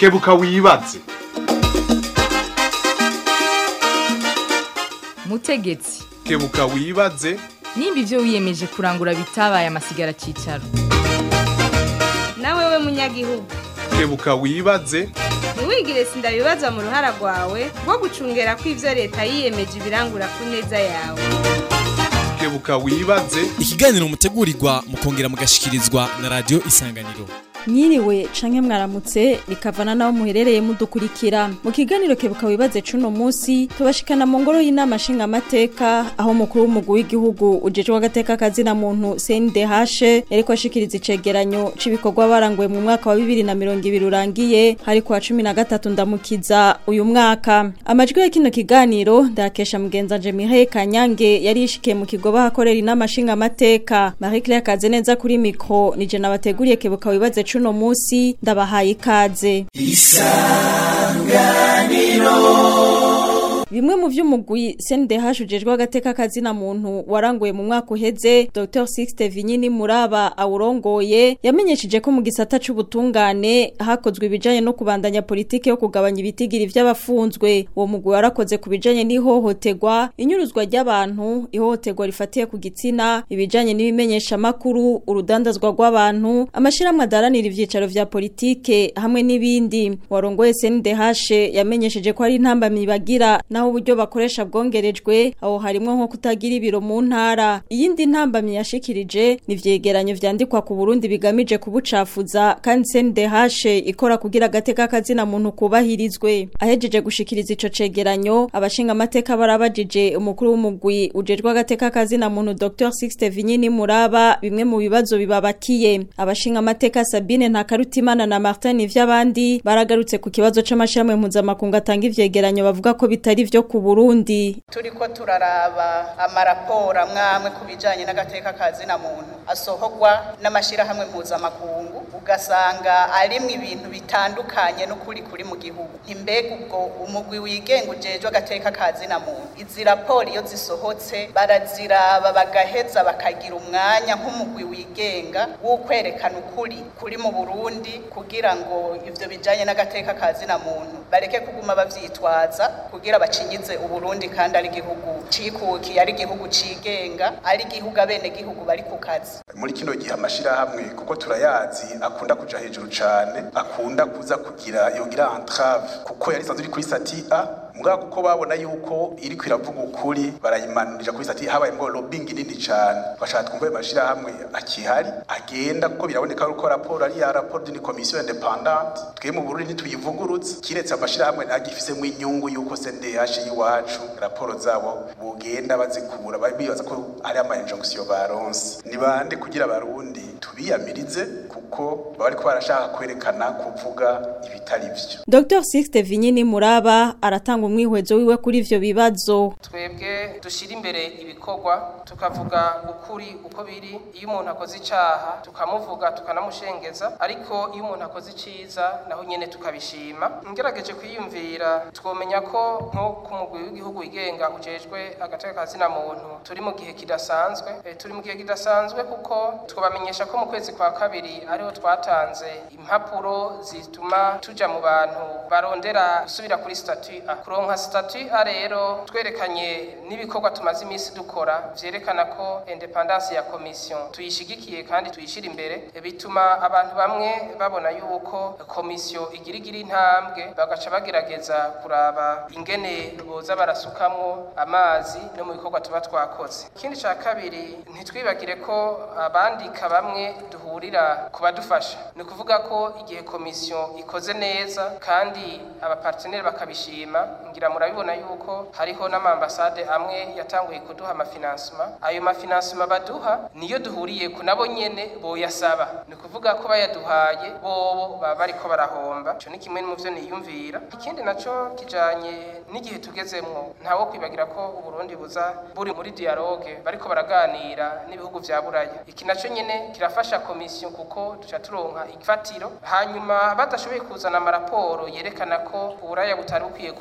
kebuka wibaze mutegetsi kebuka wibaze nimba ibyo wiyemeje kurangura bitabaye amasigara cyicaro nawe we munyagihugu kebuka wibaze ntiwigire sindabibaza mu ruhara rwawe rwo gucungera ko ibyo leta yiyemeje ibirangura ku neza yawe kebuka wibaze ikiganiro mutegurirwa mukongera mugashikirizwa na radio isanganiro Mwiriwe canke mwaramutse bikavana naho muherereye mudukurikira mu kiganiro kebuka wibaze cuno musi tubashikana mu ngoro y'inama nshinga amateka aho mukuru w'umugwi w'igihugu ujejwe agateka kazina muntu CNDH yariko ashikiriza icegeranyo c'ibikorwa baranguye mu mwaka wa 2020 urangiye hari kwa 13 ndamukiza uyu mwaka amajwi ya kino kiganiro ndakesha mugenza je Mireille Kanyange yari yishikiye mu kigo bahakorera inama nshinga amateka Marie Claire Kazeneza kuri mikro nije nabateguriye kebuka wibaze cuno musi ndabahaye ikaze Bimwe mu vy'umugwi CNDH ujejwe agateka kazina muntu waranguye mu mwaka uheze Dr Sixte Vinyini Muraba awurongoye yamenyesheje ko mu gisata c'ubutungane hakozwe ibijanye no kubandanya politike yo kugabanya ibitigiri vy'abafunzwe uwo mugwi warakoze ku bijanye n'ihohoterwa inyuruzwa ry'abantu ihohoterwa rifatiye ku gitsina ibijanye n'ibimenyesha makuru urudandazwa rw'abantu amashirahamwe adaranira ivyicaro vya politike hamwe n'ibindi warongoye CNDH yamenyesheje ko ari intambamyi bagira naho uburyo bakoresha bwongerejwe aho harimo nko kutagira ibiro mu ntara iyindi ntambamye yashikirije ni vyegeranyo vyandikwa ku Burundi bigamije kubucafuza kandi CNDH ikora kugira agateka kazina muntu kubahirizwe ahejeje gushikiriza ico cegeranyo abashinga amateka barabajije umukuru w'umugwi ujejwe agateka kazina muntu Dr Sixte Vinyini Muraba bimwe mu bibazo bibabakiye abashinga amateka Sabine Ntakarutimana na Martin Ivyabandi baragarutse ku kibazo c'amashirahamwe mpuzamakungu atanga ivyegeranyo bavuga ko bitari vyo ku Burundi turiko turaraba amaraporo amwamwe ku bijanye n'agateka kazina muntu asohorwa n'amashirahamwe mpuzamakungu ugasanga arimwo ibintu bitandukanye n'ukuri kuri mu gihugu ntimbega ubwo umugwi wigenga ujejwe agateka kazina muntu izi raporo iyo zisohotse baraziraba bagaheza bakagira umwanya nk'umugwi wigenga wo kwerekana ukuri kuri mu Burundi kugira ngo ivyo bijanye n'agateka kazina muntu bareke kuguma bavyitwaza kugira bacinyize uburundi kandi ari igihugu cikukiye ari igihugu cigenga ari igihugu abene gihugu bari ku kazi muri kino gihe amashirahamwe kuko turayazi akunda kuja hejuru cane akunda kuza kugira yogira entrave kuko yari isanzwe iri kuri sati A mugabo kuko babona yuko iri kwiravuga ukuri barayimanurira kuri sati habaye ngo lobbying nini cane bashaka twumva ayo mashirahamwe akihari agenda kuko biraboneka ko raporo ari ya raporo d'une commission indépendante twe mu Burundi ntituyivugurutse kiretse amashirahamwe nagifisemo inyungu yuko CNDH yiwacu raporo zabo bugenda bazikura bibaza ko hari ama injonction baronse ni bande kugira abarundi tubiyamirize kuko baba ariko barashaka kwerekana kuvuga ibitari vyo Dr Sixte Vinyini Muraba aratanga umwihwezo wiwe kuri ivyo bibazo twebwe dushira imbere ibikorwa tukavuga ukuri uko biri iyo umuntu akoze icaha tukamuvuga tukanamushengeza ariko iyo umuntu akoze iciza naho nyene tukabishima ngerageje kwiyumvira twomenya ko nko ku mugwi w'igihugu wigenga ujejwe agateka kazina muntu turi mu gihe kidasanzwe e, turi mu gihe kidasanzwe kuko twabamenyesha ko mu kwezi kwa kabiri ariho twatanze impapuro zituma tuja mu bantu barondera gusubira kuri statut A kuronka statut A rero twerekanye n'ibikorwa tumaze iminsi dukora vyerekana ko independance ya commission tuyishigikiye kandi tuyishira imbere e, bituma abantu bamwe babona yuko commission igira igira intambwe bagaca bagerageza kuraba ingene boza barasukamwo amazi no mu bikorwa tuba twakoze ikindi ca kabiri ntitwibagire ko abandika bamwe duhurira kubadufasha ni ukuvuga ko igihe komisiyo ikoze neza kandi abaparteneri bakabishima ngira murabibona yuko hariho n'amambasade amwe yatanguye kuduha amafinansima ayo mafinansima baduha niyo duhuriye ku nabo nyene boyasaba ni ukuvuga ko bayaduhaye bobo baba bariko barahomba ico ni kimwe mu vyo niyumvira ikindi naco kijanye n'igihe tugezemwo ntawo kwibagira ko uburundi buza buri muri dialogue bariko baraganira n'ibihugu vya buraya iki naco nyene kirafasha komisiyo kuko duca turonka ifatiro hanyuma badashoboye kuzana amaraporo yerekana ko uburaya butari bukwiye kuganira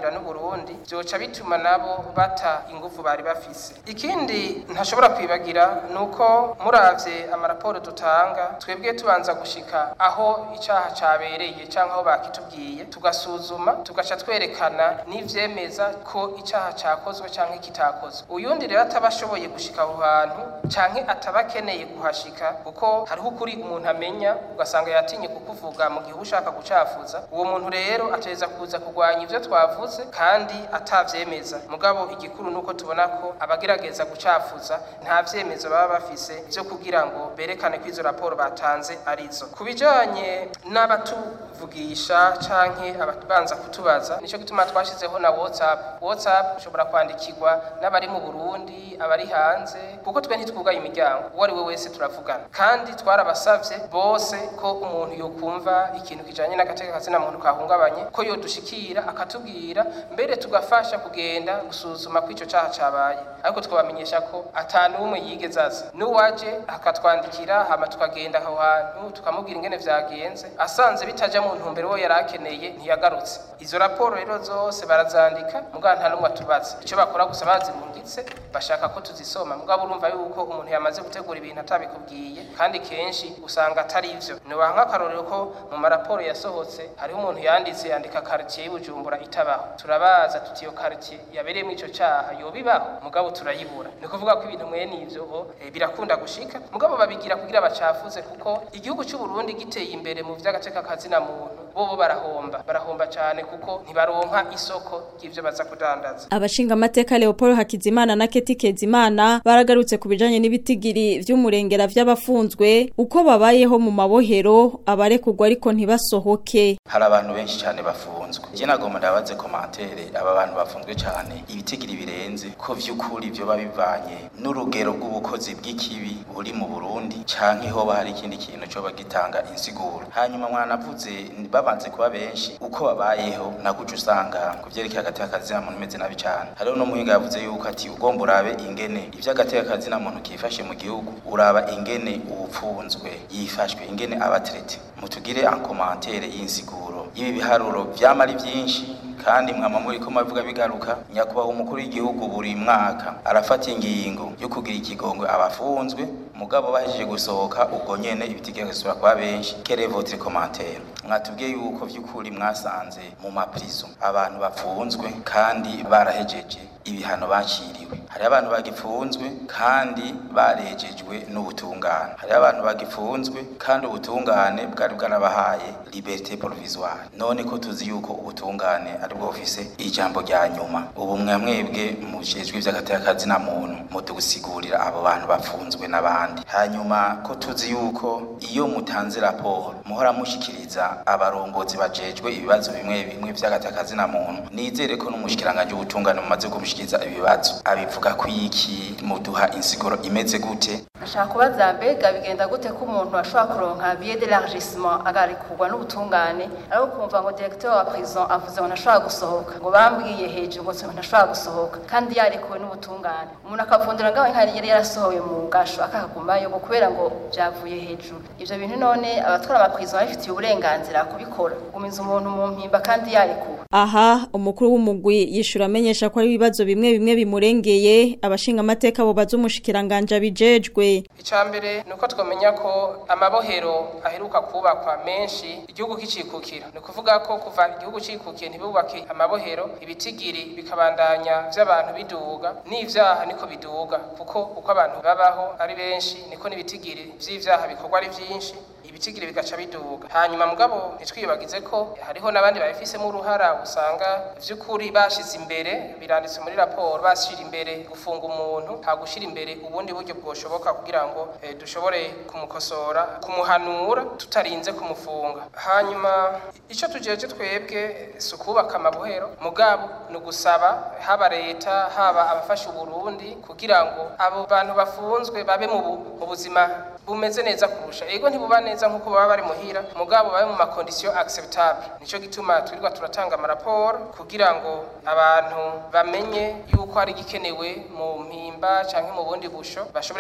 gusangira n'uburundi byoca bituma nabo bata ingufu bari bafise ikindi ntashobora kwibagira ni uko muravye amaraporo dutanga twebwe tubanza gushika aho icaha cabereye canke aho bakitubwiye tugasuzuma tugaca twerekana n'ivyemeza ko icaha cakozwe canke kitakozwe uyundi rero ataba ashoboye gushika aho hantu canke ataba akeneye kuhashika kuko hariho ukuri umuntu amenya ugasanga yatinye kukuvuga mu gihe uba ushaka gucafuza uwo muntu rero ategereza kuza kurwanya ivyo twavuze kandi atavyemeza mugabo igikuru nuko tubona ko abagerageza gucafuza nta vyemezo baba bafise vyo kugira ngo berekane ko izo raporo batanze arizo ku bijanye n'abatuvugisha canke ababanza kutubaza nico gituma twashizeho na whatsapp whatsapp ushobora kwandikirwa n'abari mu burundi abari hanze kuko twe ntitwugaye imiryango uwo ari we wese turavugana kandi twarabasavye bose ko umuntu yokumva ikintu kijanye n'agateka kazina muntu kahungabanye ko yodushikira akatubwira mbere tugafasha kugenda gusuzuma ko ico caha cabaye ariko twabamenyesha ko ata n'umwe yigeze aza n'uwaje akatwandikira hama tukagenda aho hantu tukamubwira ingene vyagenze asanze bitaja mu ntumbero wo yari akeneye ntiyagarutse izo raporo rero zose barazandika mugabo nta n'umwe atubaza ico bakora gusa bazirungitse bashaka ko tuzisoma mugabo urumva yuko umuntu yamaze gutegura ibintu atabikubwiye kandi kenshi usanga atari ivyo nobaha nk'akarorero ko mu maraporo yasohotse hariho umuntu yanditse yandika quartier y'Ibujumbura itabaho turabaza tuti iyo quartier yabereyemo ico caha yobibaho mugabo turayibura ni kuvuga ko ibintu mwene ivyo bo eh, birakunda gushika mugabo babigira kugira bacafuze kuko igihugu cy'u Burundi giteye imbere mu vy'agateka kazina muntu bobo barahomba barahomba cyane kuko ntibaronka isoko ry'ivyo baza kudandaza Abashinga amateka Leopold Hakizimana na Keti Kezimana baragarutse ku bijanye n'ibitigiri vy'umurengera vy'abafunzwe uko babayeho mu mabohero abarekugwa ariko ntibasohoke hari abantu benshi cyane bafunzwe je nagomba ndabaze komantere aba bantu bafunzwe cyane ibitigiri birenze ko vy'ukuri vyo babivanye n'urugero rw'ubukozi bw'ikibi buri mu Burundi canke hoba hari ikindi kintu cyo bagitanga insiguro hanyuma mwanavuze babanze kuba benshi uko babayeho nakuca usanga ku vyerekeye agateka kazina muntu imeze nabi cyane hariho no muhinga yavuze yuko ati ugomba urabe ingene ivy'agateka kazina muntu kifashe mu gihugu uraba ingene uwupfunzwe yifashwe ingene abatrete mutugire en commentaire y'insiguro ibi biharuro vyama ari vyinshi kandi mwama muri ko mavuga bigaruka nyakubahwa umukuru w'igihugu buri mwaka arafata ingingo yo kugira ikigongwe abafunzwe mugabo bahejeje gusohoka ubwo nyene ibitekerezo kuba benshi kere votre commentaire mwatubwiye yuko vy'ukuri mwasanze mu maprizo abantu bafunzwe kandi barahejeje ibihano baciriwe hari abantu bagifunzwe kandi barejejwe n'ubutungane hari abantu bagifunzwe kandi ubutungane bwari bwarabahaye liberté provisoire none ko tuzi yuko ubutungane ari bwo bufise ijambo rya nyuma ubu mwamwebwe mujejwe ivy'agateka na muntu mutugusigurira abo bantu bafunzwe n'abandi hanyuma ko tuzi yuko iyo mutanze raporo muhora mushikiriza abarongozi bajejwe ibibazo bimwe bimwe vy'agateka na muntu nizere ko n'umushikiranganje w'ubutungane mumaze kumushikiriza ibibazo abivuga ko iki muduha insiguro imeze gute ashaka kubaza mbega bigenda gute ko umuntu ashobora kuronka billet d'élargissement agarikurwa n'ubutungane ariko kumva ngo directeur wa prison avuze ngo ntashobora gusohoka ngo bambwiye hejuru ngo ntashobora gusohoka kandi yarekuwe n'ubutungane umuntu akavundira ngaho nkari yari yarasohowe mu gasho akakagumayo ngo kubera ngo byavuye hejuru ivyo bintu none abatwara amaprison babifitiye uburenganzira kubikora gumiza umuntu mu mpimba kandi yarekuwe aha umukuru w'umugwi yishura amenyesha ko ari ibibazo bimwe bimwe bimurengeye abashinga amateka bo bazumushikiranganje abijejwe icambere nuko twamenya ko amabohero aheruka kubakwa menshi igihugu kicikukira ni kuvuga ko kuva igihugu cikukiye ntibubake amabohero ibitigiri bikabandanya vy'abantu biduga n'ivyaha niko biduga kuko uko abantu babaho ari benshi niko n'ibitigiri vy'ivyaha bikorwa ari vyinshi ibitigiri bigaca biduga hanyuma mugabo ntitwibagize ko hariho n'abandi babifisemo uruhara usanga vy'ukuri bashize imbere biranditse muri raporo bashira imbere gufunga umuntu nta gushira imbere ubundi buryo bwoshoboka kugira ngo eh, dushobore kumukosora kumuhanura tutarinze kumufunga hanyuma ico tujeje twebwe si ukubaka amabohero mugabo ni ugusaba haba leta haba abafasha uburundi kugira ngo abo bantu bafunzwe babe mu bu- mu buzima bumeze neza kurusha ego ntibuba neza nk'uko baba bari muhira mugabo babe mu makondisiyo acceptable nico gituma twirirwa turatanga amaraporo kugira ngo abantu bamenye yuko hari igikenewe mu mpimba canke mu bundi busho bashobore kugira ico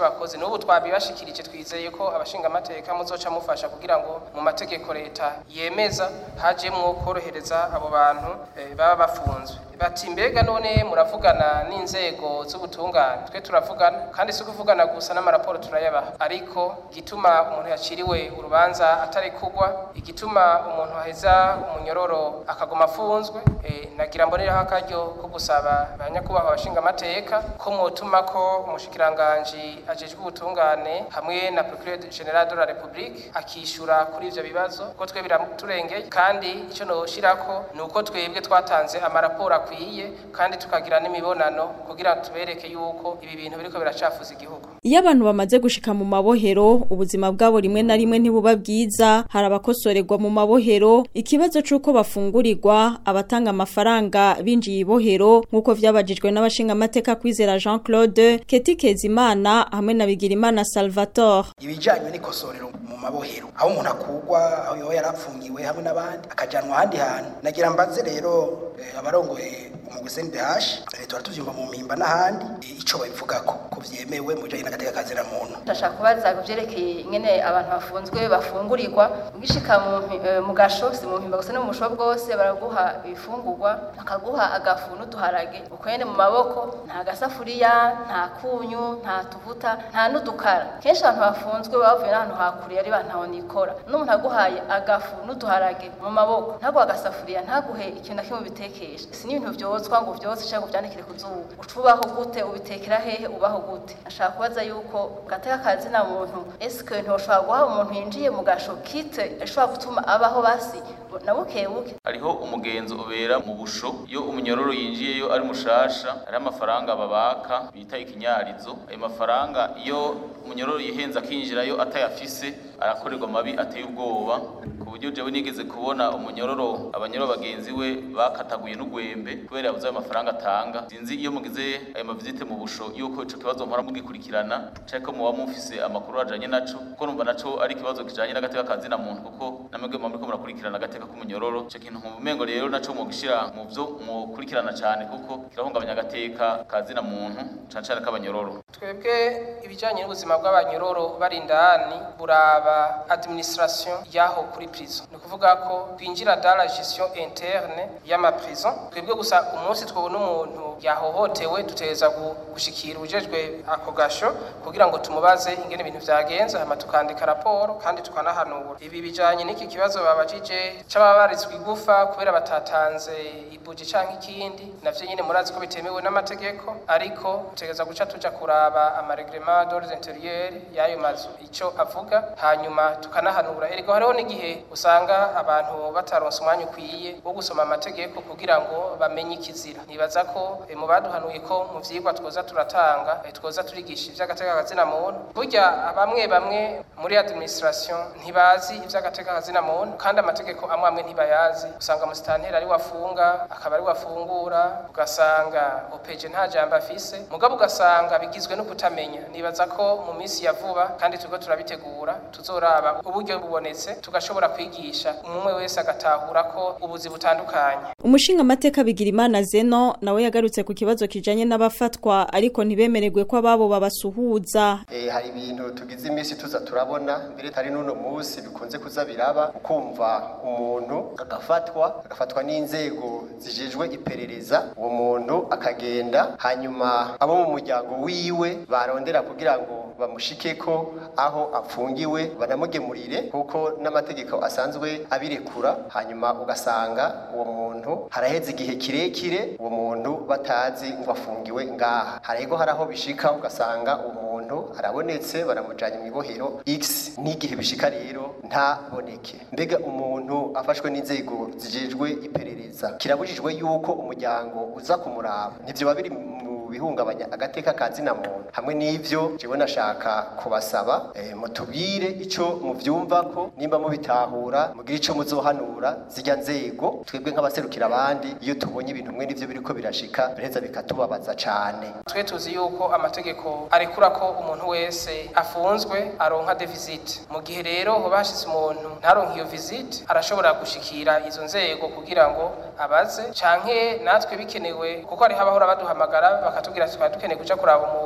bakoze n'ubu twabibashikirije twizeye ko abashinga amateka muzoca mufasha kugira ngo mu mategeko leta yemeza hajemwo korohereza abo bantu eh, baba bafunzwe bati mbega none muravugana n'inzego z'ubutungane twe turavugana kandi si kuvugana gusa n'amaraporo turayabaha ariko igituma umuntu yaciriwe urubanza atari kugwa igituma umuntu aheza umunyororo akaguma afunzwe eh, nagira mboneraho akaryo ko gusaba abanyakubahwa abashinga amateka ko mwotuma ko umushikiranganji ajejwe ubutungane hamwe na procureur general de la republique akishura kuri ivyo bibazo ko twe biraturengeye kandi ico noshirako ni uko twebwe twatanze amaraporo akwiye kandi tukagira n'imibonano kugira tubereke yuko ibi bintu biriko biracafuza igihugu Iyo abantu bamaze gushika mu mabohero ubuzima bwabo rimwe na rimwe ntibuba bwiza hari abakosorerwa mu mabohero ikibazo c'uko bafungurirwa abatanga amafaranga binjiye ibohero nk'uko vyabajijwe n'abashinga amateka kwizera Jean Claude Keti Kezimana hamwe na Bigirimana Salvatore ibijanye n'ikosorero mu mabohero aho umuntu akugwa aho yoba yarapfungiwe hamwe n'abandi akajanwa ahandi hantu nagira mbaze rero eh, abarongoye umugwi CNDH eh, tuba tuvyumva mu mpimba n'ahandi eh, ico babivugako ko vyemewe mu bijanye n'agateka kazira muntu ndashaka kubaza kuvyerekeye ingene abantu bafunzwe bafungurirwa ugishika mu mpi- eh, mu gasho si mu mpimba gusa no mu busho bwose baraguha ibifungurwa bakaguha agafu n'uduharage ukwene mu maboko nta gasafuriya nta kunyu nta tuvuta nta n'udukara kenshi abantu bafunzwe baba bavuye n'ahantu hakure ari bantaho nikora n'umuntu aguhaye agafu n'uduharage mu maboko ntaguha agasafuriya ntaguhe ikintu na kimwe ubitekesha si n'ibintu vyozwa ngo vyose canke ngo vyandikire ku zuba uca ubaho gute ubitekera hehe ubaho gute ashaka kubaza yuko gateka kazi na muntu eske ntoshobora guha umuntu yinjiye mu gasho kite ashobora gutuma abaho basi na buke buke hariho umugenzo ubera mu busho iyo umunyororo yinjiyeyo ari mushasha hariho amafaranga babaka bita ikinyarizo ayo mafaranga iyo umunyororo yihenze akinjirayo atayafise arakorerwa amabi ateye ubwoba ku buryo jewe nigeze kubona umunyororo abanyororo bagenzi we bakataguye n'ugwembe kubera yabuze ayo mafaranga atanga sinzi iyo mugize ayo mavizite mu busho yuko ico kibazo mpora mugikurikirana canke ko muba mufise amakuru ajanye naco kuko numva naco ari ikibazo kijanye n'agateka kazi na muntu kuko namwe muba muriko murakurikirana agateka k'umunyororo ico kintu nkumva umengo rero naco mugishira mu vyo mukurikirana cane kuko kirahungabanya agateka kazi na muntu cane cane k'abanyororo twebwe ibijanye n'ubuzima bw'abanyororo bari indani buraba administration yaho kuri prison ni ukuvuga ko twinjira dans la gestion interne y'amaprison twebwe gusa umunsi twabona umuntu yahohotewe dutegereza gu- gushikira ubujejwe ako gasho kugira ngo tumubaze ingene ibintu vyagenze hama tukandika raporo kandi tukanahanura ibi bijanye n'iki kibazo babajije c'ababarizwa igufa kubera batatanze ibuji canke ikindi navyo nyene murazi ko bitemewe n'amategeko ariko tutegereza guca tuja kuraba amareglement d'ordre intérieur y'ayo mazu ico avuga hanyuma tukanahanura eriko hariho n'igihe usanga abantu bataronse umwanya ukwiye wo gusoma amategeko kugira ngo bamenye ikizira nibaza ko eh, mu baduhanuye ko mu vyigwa twoza turatanga eh, twoza turigisha ivy'agateka kazina muntu burya bamwe bamwe muri administration ntibazi ivy'agateka kazina muntu kandi amategeko amwe amwe ntibayazi usanga musitanteri ari wafunga akaba ari wafungura ugasanga opeje nta jambo afise mugabo ugasanga bigizwe no kutamenya nibaza ko mu minsi ya vuba kandi turiko turabitegura tuzoraba uburyo bubonetse tugashobora kwigisha umwe wese agatahura ko ubuzi butandukanye Umushinga amateka Bigirimana Zeno nawe yagarutse ku kibazo kijanye n'abafatwa ariko ntibemererwe ko ababo babasuhuza Eh, hari ibintu tugize iminsi tuza turabona mbere tari n'uno munsi bikunze kuza biraba ukumva umuntu agafatwa agafatwa n'inzego zijejwe iperereza uwo muntu akagenda hanyuma abo mu muryango wiwe barondera kugira ngo bamushikeko aho afungiwe banamugemurire kuko n'amategeko asanzwe abirekura hanyuma ugasanga uwo muntu haraheze igihe kirekire uwo muntu batazi ngo afungiwe ngaha harego hari aho bishika ugasanga uwo muntu arabonetse baramujanye mu ibohero x n'igihe bishika rero ntaboneke mbega umuntu afashwe n'inzego zijejwe iperereza kirabujijwe yuko umuryango uza kumuraba ntivyo biri mu bihungabanya agateka ka zina muntu hamwe n'ivyo jewe nashaka kubasaba eh, mutubwire ico muvyumva ko nimba mubitahura mugire ico muzohanura zijya nzego twebwe nk'abaserukira abandi iyo tubonye ibintu mwe n'ivyo biriko birashika bireza bikatubabaza cane twe tuzi yuko amategeko arekura ko umuntu wese afunzwe aronka de visite mu gihe rero hoba hashize umuntu ntaronke iyo visite arashobora gushikira izo nzego kugira ngo abaze canke natwe bikenewe kuko hariho abahora baduhamagara bakatubwira tukaba dukeneye kuja kuraba umuntu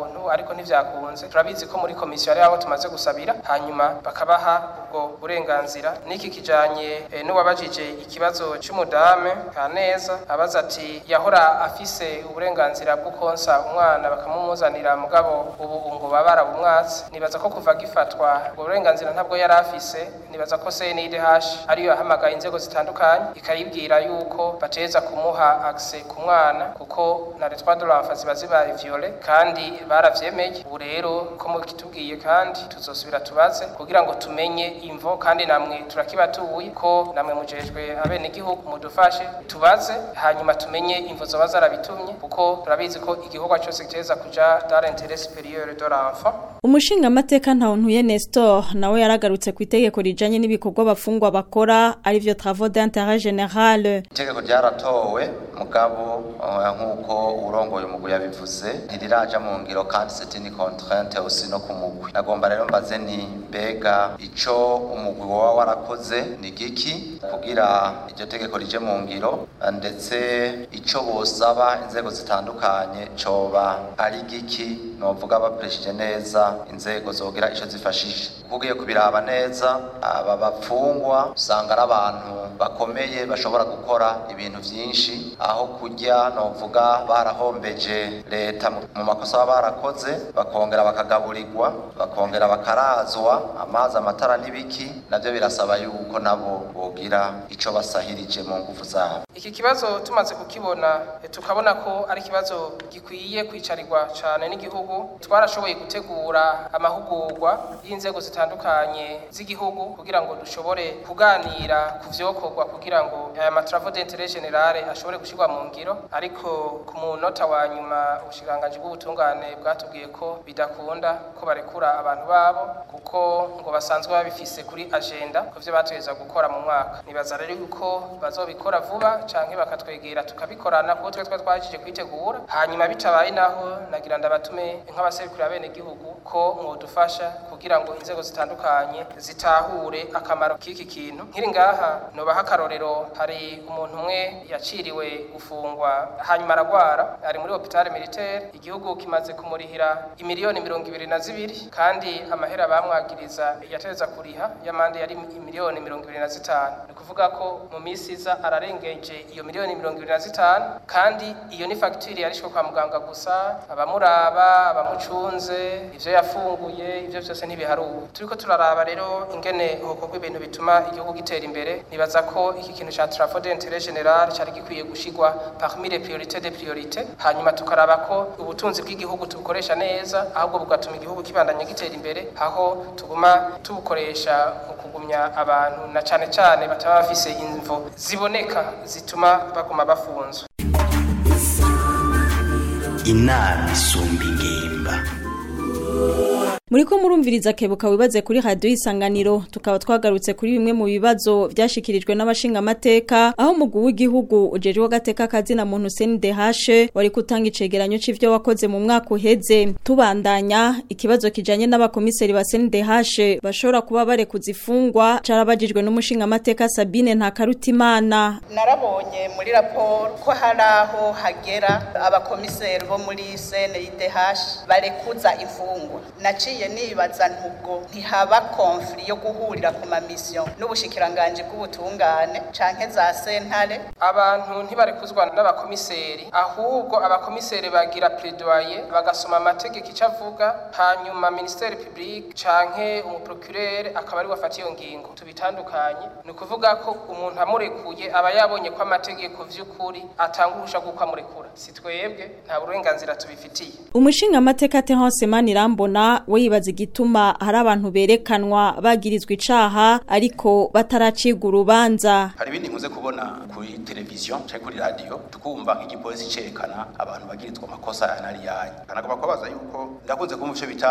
muntu ariko ntivyakunze turabizi ko muri komisiyo ari abo tumaze gusabira hanyuma bakabaha ubwo burenganzira niki kijanye eh, n'uwabajije ikibazo c'umudame kaneza abaza ati yahora afise uburenganzira bwo konsa umwana bakamumuzanira mugabo ubu ngo babara bumwatsi nibaza ko kuva gifatwa ubwo burenganzira ntabwo yari afise nibaza ko CNIDH ariyo yahamagaye inzego zitandukanye ikayibwira yuko bateza kumuha access ku mwana kuko na les droits de l'enfant ziba zibaye viole kandi baravyemeye ubu rero ko mukitubwiye kandi tuzosubira tubaze kugira ngo tumenye imvo kandi namwe turakibatuye ko namwe mujejwe abene igihugu mudufashe tubaze hanyuma tumenye imvo zoba zarabitumye kuko turabizi ko igikorwa cyose kiteza kuja dans l'intérêt supérieur de l'enfant umushinga amateka ntawuntuye Nestor nawe yaragarutse ku itegeko rijanye n'ibikorwa bafungwa bakora arivyo travaux d'intérêt général itegeko ryaratowe mugabo uh, nk'uko urongoye umugwi yabivuze ntiriraja mu ngiro kandi c'est une contrainte aussi no ku mugwi nagomba rero mbaze nti mbega ico umugwi woba warakoze ni giki kugira iryo tegeko rije mu ngiro ndetse ico bosaba inzego zitandukanye coba ari giki novuga bapreshije neza inzego zogira ico zifashije ugiye kubiraba neza aba bapfungwa usanga ari abantu bakomeye bashobora gukora ibintu vyinshi aho kujya novuga barahombeje leta mu makosa baba barakoze bakongera bakagaburirwa bakongera bakarazwa amazi amatara n'ibiki navyo birasaba yuko nabo bogira ico basahirije mu nguvu zabo iki kibazo tumaze kukibona tukabona ko ari ikibazo gikwiye kwicarirwa cyane n'igihugu twarashoboye gutegura amahugurwa y'inzego zitandukanye z'igihugu kugira ngo dushobore kuganira ku vyokorwa kugira ngo aya matravo d'intérêt général ashobore gushirwa mu ngiro ariko ku munota wa nyuma ubushikiranganji bw'ubutungane bwatubwiye ko bidakunda ko barekura abantu babo kuko ngo basanzwe babifise kuri agenda ku vyo bategeza gukora mu mwaka nibaza rero yuko bazobikora vuba canke bakatwegera tukabikorana kuko twe twari twajije kwitegura hanyuma bitabaye naho nagira ndabatume nk'abaserukira bene gihugu ko mwodufasha kugira ngo inzego zitandukanye zitahure akamaro k'iki kintu nkiri ngaha nobaha akarorero hari umuntu umwe yaciriwe gufungwa hanyuma aragwara ari muri hopitale militaire igihugu kimaze kumurihira imiliyoni mirongo ibiri na zibiri kandi amahera bamwagiriza yateza kuriha y'amande yari imiliyoni mirongo ibiri na zitanu ni ukuvuga ko mu minsi iza ararengeje iyo miliyoni mirongo ibiri na zitanu kandi iyo ni fagitire yarishwe kwa muganga gusa abamuraba abamucunze ivyo yafunguye ivyo vyose ntibiharuwe turiko turaraba rero ingene hokorwa ibintu bituma igihugu gitera imbere nibaza ko iki kintu ca travaux d'intérêt général cari gikwiye gushigwa parmi les priorités des priorités hanyuma tukaraba ko ubutunzi bw'igihugu tubukoresha neza ahubwo bugatuma igihugu kibandanya gitera imbere aho tuguma tubukoresha mu kugumya abantu na cane cane bataba bafise imvo ziboneka zituma baguma bafunzwe inama isumba ingimba Muriko murumviriza kebuka wibaze kuri radio isanganiro tukaba twagarutse kuri bimwe mu bibazo byashikirijwe n'abashinga amateka aho mugu w'igihugu ujeje wagateka kazi na muntu CNDH wari kutanga icegeranyo c'ivyo wakoze mu mwaka uheze tubandanya ikibazo kijanye n'abakomiseri ba CNDH bashobora kuba bare kuzifungwa carabajijwe n'umushinga amateka Sabine Ntakarutimana narabonye muri raporo ko hari aho hagera abakomiseri bo muri CNDH barekuza imfungwa naciye nibaza ntubwo ntihaba konfli yo guhurira ku mamisiyo n'ubushikiranganje bw'ubutungane canke za sentare abantu ntibarekuzwa n'abakomiseri ahubwo abakomiseri bagira plaidoyer bagasoma amategeko icyo avuga hanyuma ministere publique canke umuprocureur akaba ari wafata iyo ngingo tubitandukanye ni ukuvuga ko umuntu amurekuye aba yabonye ko amategeko vy'ukuri atanga uruhusha rw'uko amurekura si twebwe nta burenganzira tubifitiye umushinga amateka Terence Manirambona we yibaza igituma hari abantu berekanwa bagirizwa icaha ariko bataracirwa urubanza hari ibindi nkuze kubona kuri televiziyo cyangwa kuri radio tukumva nk'igipolisi cerekana abantu bagirizwa amakosa yanari yanyu kanagomba kubabaza yuko ndakunze kumva icyo bita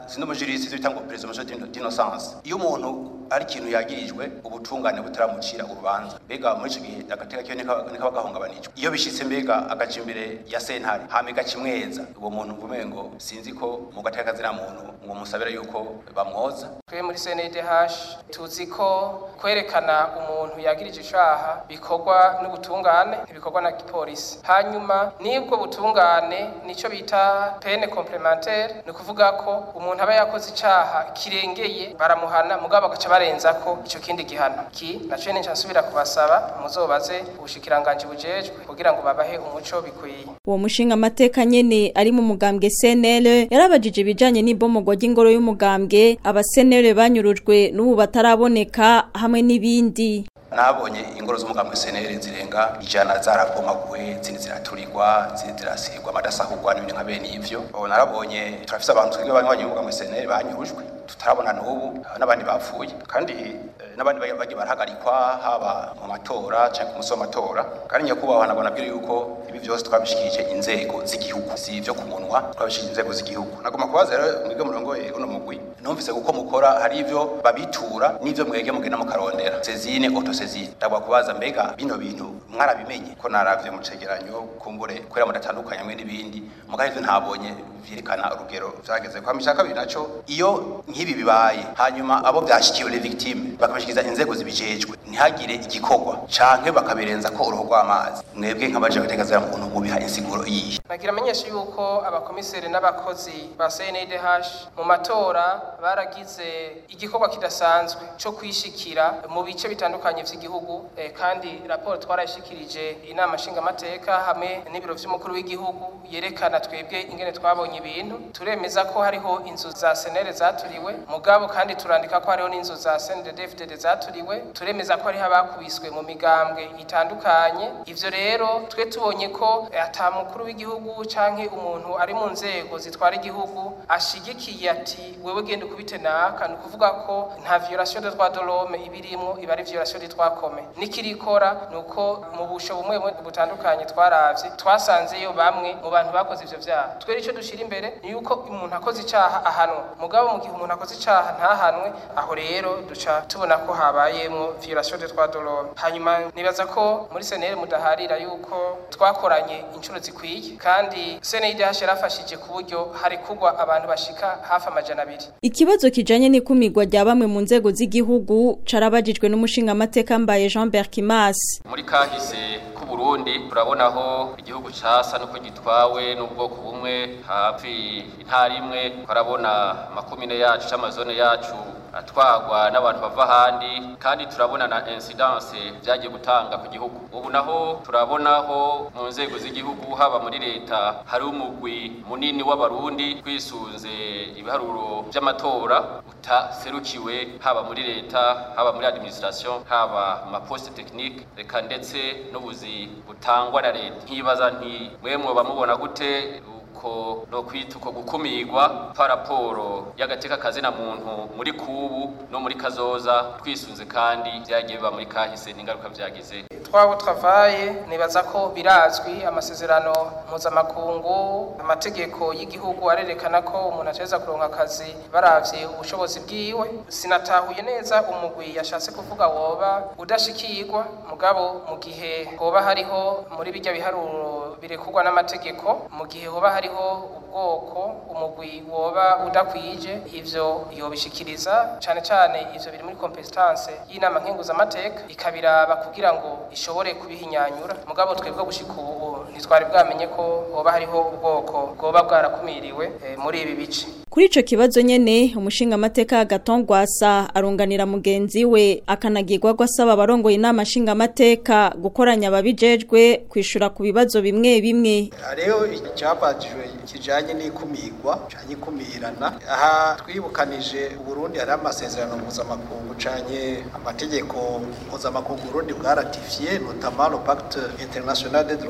sindi umujurisi ivyo bita ngo presumption d'innocence iyo umuntu ari ikintu yagirijwe ubutungane butaramucira urubanza mbega muri ico gihe agateka kiyo nikaba gahungabanijwe iyo bishitse mbega agaca imbere ya sentare hama igacimweza uwo muntu mvume ngo sinzi ko mu gateka kazina muntu ngo musabira yuko bamwoza twe muri CNDH tuzi ko kwerekana umuntu yagirije icaha bikorwa n'ubutungane ntibikorwa na gipolisi hanyuma nibwo butungane nico bita pene complementaire ni ukuvuga ko umuntu aba yakoze icaha kirengeye baramuhana mugabo bagaca barenza ko ico kindi gihano ki naco ni nsubira kubasaba muzobaze ubushikiranganje bujejwe kugira ngo babahe umuco bikwiye uwo mushinga amateka nyene ari mu mugambwe CNL yarabajije ibijanye n'ibomogwa ry'ingoro y'umugambwe abasenere banyurujwe n'ubu bataraboneka hamwe n'ibindi nabonye ingoro z'umugambwe senere zirenga ijana zarabomaguwe zindi ziraturirwa zindi zirasigwa amadasahurwa n'ibindi nka bene ivyo narabonye turafise abantu twebwe banywanyi b'umugambwe senere banyurujwe tutarabona n'ubu n'abandi bapfuye kandi n'abandi bagiye barahagarikwa haba mu matora cyangwa ku munsi w'amatora kandi nyakubahwa nabona bwira yuko ibi byose twabishikirije inzego z'igihugu si ibyo ku munwa twabishikirije inzego z'igihugu nagomba kubaza rero mwebwe murongo uno mugwi numvise kuko mukora hari ivyo babitura n'ivyo mwege mugenda mukarondera sezine autosezine ndagomba kubaza mbega bino bintu mwarabimenye ko naravye mu cegeranyo kumbure kwera mudatandukanye mwe n'ibindi mugabo ivyo ntabonye vyerekana urugero vyageze kwa mishaka kabiri naco iyo nk'ibi bibaye hanyuma abo byashikiwe les victimes bakabashikiza inzego zibijejwe ntihagire igikorwa canke bakabirenza ko uruhu rw'amazi mwebwe nk'abaje gutegazira mu kuntu mubiha insiguro yihe nagira amenyesha yuko abakomiseri n'abakozi ba CNDH mu matora baragize igikorwa kidasanzwe co kwishikira mu bice bitandukanye vy'igihugu eh, kandi raporo twarayishikirije inama nshingamateka hamwe n'ibiro vy'umukuru w'igihugu yerekana twebwe ingene twabonye ibintu turemeza ko hariho inzu za senere zaturiwe mugabo kandi turandika ko hariho n'inzu za CNDD-FDD zaturiwe turemeza ko hariho abakubiswe mu migambwe itandukanye ivyo rero twe tubonye ko ata mukuru w'igihugu canke umuntu ari mu nzego zitwara igihugu ashigikiye ati wewe genda ukubite naka ni ukuvuga ko nta violation de droit de l'homme ibirimwo iba ari violation de droit commun nikirikora nuko mu busho bumwe butandukanye twaravye twasanzeyo bamwe mu bantu bakoze ivyo vyaha twere ico dushira imbere ni yuko umuntu akoze icaha ahanwa mugabo mu gihe umuntu akoze icaha ntahanwe aho rero duca tubona ko habayemwo violation de droit de l'homme hanyuma nibaza ko muri senere mudaharira yuko twakoranye inshuro zikwiye kandi CNDH yarafashije ku buryo hari kugwa abantu bashika hafi amajana abiri Ikibazo kijanye n'ikumirwa rya bamwe mu nzego z'igihugu carabajijwe n'umushinga amateka mbaye Jean Berkimas muri kahise ku Burundi turabonaho igihugu casa nuko gitwawe n'ubwoko bumwe hafi intara imwe twarabona makumine yacu c'amazone yacu atwagwa n'abantu bava ahandi kandi turabona na incidence byagiye gutanga ku gihugu ubu naho turabonaho mu nzego z'igihugu haba muri leta hari umugwi munini w'abarundi kwisunze ibiharuro by'amatora utaserukiwe haba muri leta haba muri administration haba mu maposte technique reka ndetse n'ubuzi butangwa na leta nkibaza nti mwemwe bamubona gute ko no kwita uko gukumirwa paraporo y'agateka kazina muntu muri kubu no muri kazoza twisunze kandi byagiye biba muri kahise n'ingaruka byagize twabo travaye nibaza ko birazwi amasezerano mpuzamakungu amategeko y'igihugu arerekana ko umuntu ateza kuronka akazi baravye ubushobozi bwiwe sinatahuye neza umugwi yashatse kuvuga woba udashikirwa mugabo mu gihe hoba hariho muri bijya biharuro birekurwa n'amategeko mu gihe hoba hariho ubwoko umugwi woba udakwije ivyo yobishikiriza cane cane ivyo biri muri competence y'inama nkenguzamateka ikabiraba kugira ngo ishobore kubihinyanyura mugabo twebwe gushika ubu ntitwari bwamenye ko hoba hariho ubwoko bwoba bwarakumiriwe eh, muri ibi bice Kuri ico kibazo nyene umushinga amateka Gatongwasa arunganira mugenzi we akanagirwa gwasaba abarongoye inama nshinga amateka gukoranya ababijejwe kwishura ku bibazo bimwe bimwe rero icyabajijwe kijanye n'ikumirwa canye ikumirana aha twibukanije Burundi hari amasezerano mpuzamakungu canye amategeko mpuzamakungu Burundi bwaratifiye notamment le pacte international des droits civils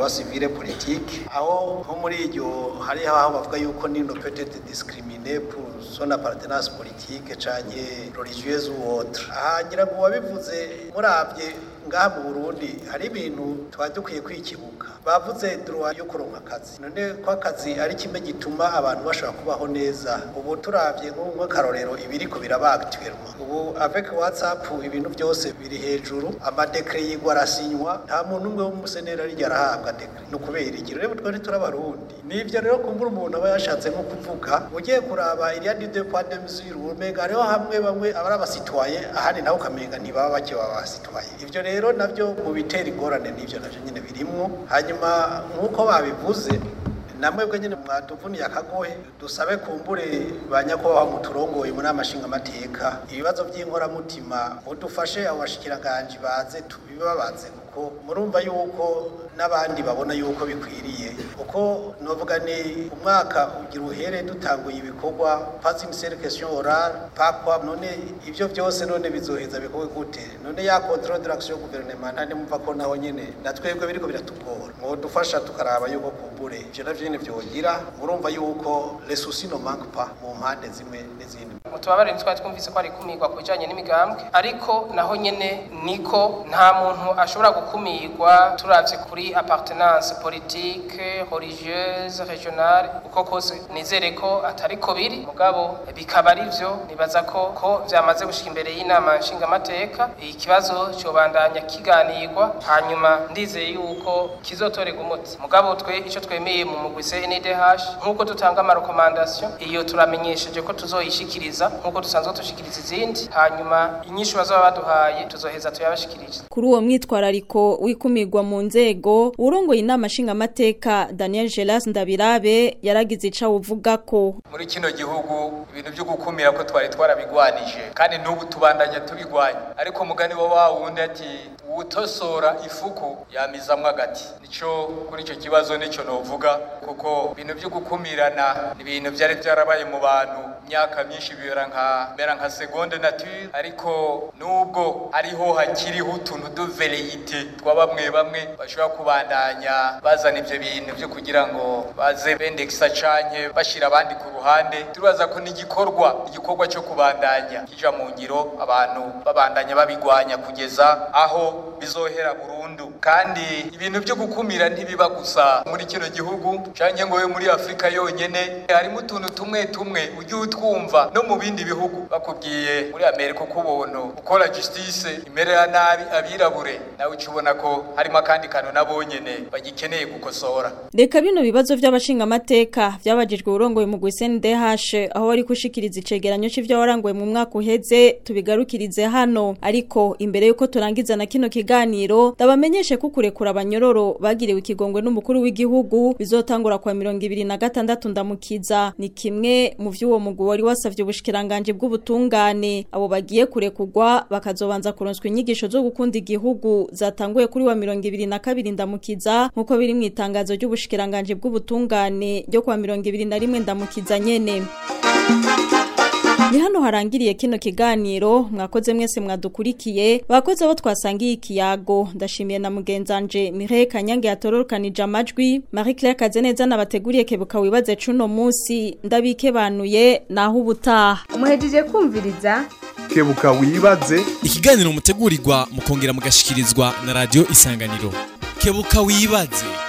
identité politique aho nko muri iryo hari aho bavuga yuko nino peut-être discriminé pour son appartenance politique canke religieuse ou autre aha ngira ngo wabivuze muravye ngaha mu Burundi hari ibintu twari dukwiye kwikibuka bavuze droit yo kuronka akazi none ko akazi ari kimwe gituma abantu bashobora kubaho neza ubu turavye nk'akarorero ibiriko biraba actuellement ubu avec whatsapp ibintu byose biri hejuru amadekre yigwa arasinywa nta muntu umwe w'umusenera ari arahabwa dekre no kubera iki rero twari turabarundi nivyo rero kumbura umuntu aba yashatse nko kuvuga ugiye kuraba iriya de deux points de mesure umenga hariho hamwe bamwe abari abasitwaye ahandi nawe ukamenga ntibaba bake baba basitwaye ivyo rero navyo mu bitera ingorane n'ivyo navyo nyene birimwo hanyuma nk'uko babivuze namwebwe nyine mwaduvuniye akagohe dusabe kumbure ba nyakubahwa muturongoye muri amashinga amateka ibibazo by'inkoramutima udufashe abo bashikiranganje baze tubibabaze kuko murumva yuko n'abandi babona yuko bikwiriye uko novuga ni umwaka ugira uhere dutanguye ibikorwa passing question orale pakwa none ivyo byose none bizoheza bikorwe gute none ya control de l'action gouvernement ntandi mumva ko naho nyene natwebwe biriko biratugora mwodufasha tukaraba yuko kumbure ivyo navyo nyene vyogira murumva yuko les soucis ne manquent pas mu mpande zimwe n'izindi mutubabare twari twumvise ko ari kumirwa ku bijanye n'imigambwe ariko naho nyene niko nta muntu ashobora gukumirwa turavye kuri appartenance politique religieuse régionale uko kose nizere ko atariko biri mugabo bikaba ari vyo nibaza ko ko vyamaze gushika imbere y'inama nshingamateka ikibazo cobandanya kiganirwa hanyuma ndizeye yuko kizotorerwa umuti mugabo twe ico twemeye mu mugwi CNDH nk'uko dutanga amarekomandasiyo iyo turamenyesheje ko tuzoyishikiriza nk'uko dusanzwe dushikiriza izindi hanyuma inyishu bazaba baduhaye tuzoheza tuyabashikirize kuri uwo mwitwarariko wikumirwa mu nzego urongoye inama nshingamateka Daniel Gelas Ndabirabe yaragize ica uvuga ko muri kino gihugu ibintu byo gukumira ko twari twarabigwanije kandi n'ubu tubandanya tubigwanya ariko mugani wa wa wundi ati utosora ifuku yamizamwo agati nico kuri ico kibazo nico novuga kuko ibintu byo gukumirana ni ibintu byari byarabaye mu bantu imyaka myinshi bibera nka mera nka seconde nature ariko nubwo ariho hakiriho utuntu de veleyite twa bamwe bamwe bashobora kubandanya bazana ivyo bintu byo kugira ngo baze bendekisa canke bashira abandi ku ruhande turibaza ko n'igikorwa igikorwa cyo kubandanya kija mu ngiro abantu babandanya babigwanya kugeza aho bizohera burundu kandi ibintu byo gukumira ntibiba gusa muri kino gihugu canke ngo yo muri Afrika yonyene harimo utuntu tumwe tumwe ujye utwumva no mu bindi bihugu bakubwiye muri Amerika uko ubuntu ukora justice imerera nabi abirabure nawe ukibona ko harimo akandi kantu nabonyene bagikeneye gukosora Reka bino bibazo by'abashingamateka byabajijwe urongoye mu GSNDH aho wari kushikiriza icegeranyo c'ivyo warangoye mu mwaka uheze tubigarukirize hano ariko imbere yuko turangiza na kino kiganiro ndabamenyeshe ko kurekura abanyororo bagiriwe ikigongwe n'umukuru w'igihugu bizotangura kwa 2026 ndamukiza ni kimwe mu vy'uwo mugwi wari wasavye ubushikiranganje bw'ubutungane abo bagiye kurekurwa bakazobanza kuronswa inyigisho zo gukunda igihugu zatanguye kuri wa 2022 ndamukiza nkuko biri mu itangazo ry'ubushikiranganje bw'ubutungane ryo kwa 2021 ndamukiza nyene Ni hano harangiriye kino kiganiro mwakoze mwese mwadukurikiye bakoze abo twasangiye ikiyago ndashimiye na mugenzanje Mireille Kanyange yatorokanije amajwi Marie Claire Kazeneza nabateguriye kebuka wibaze cuno munsi ndabikebanuye naho ubutaha umuhejeje kumviriza kebuka wibaze ikiganiro mutegurirwa mukongera mugashikirizwa na radio isanganiro kebuka wibaze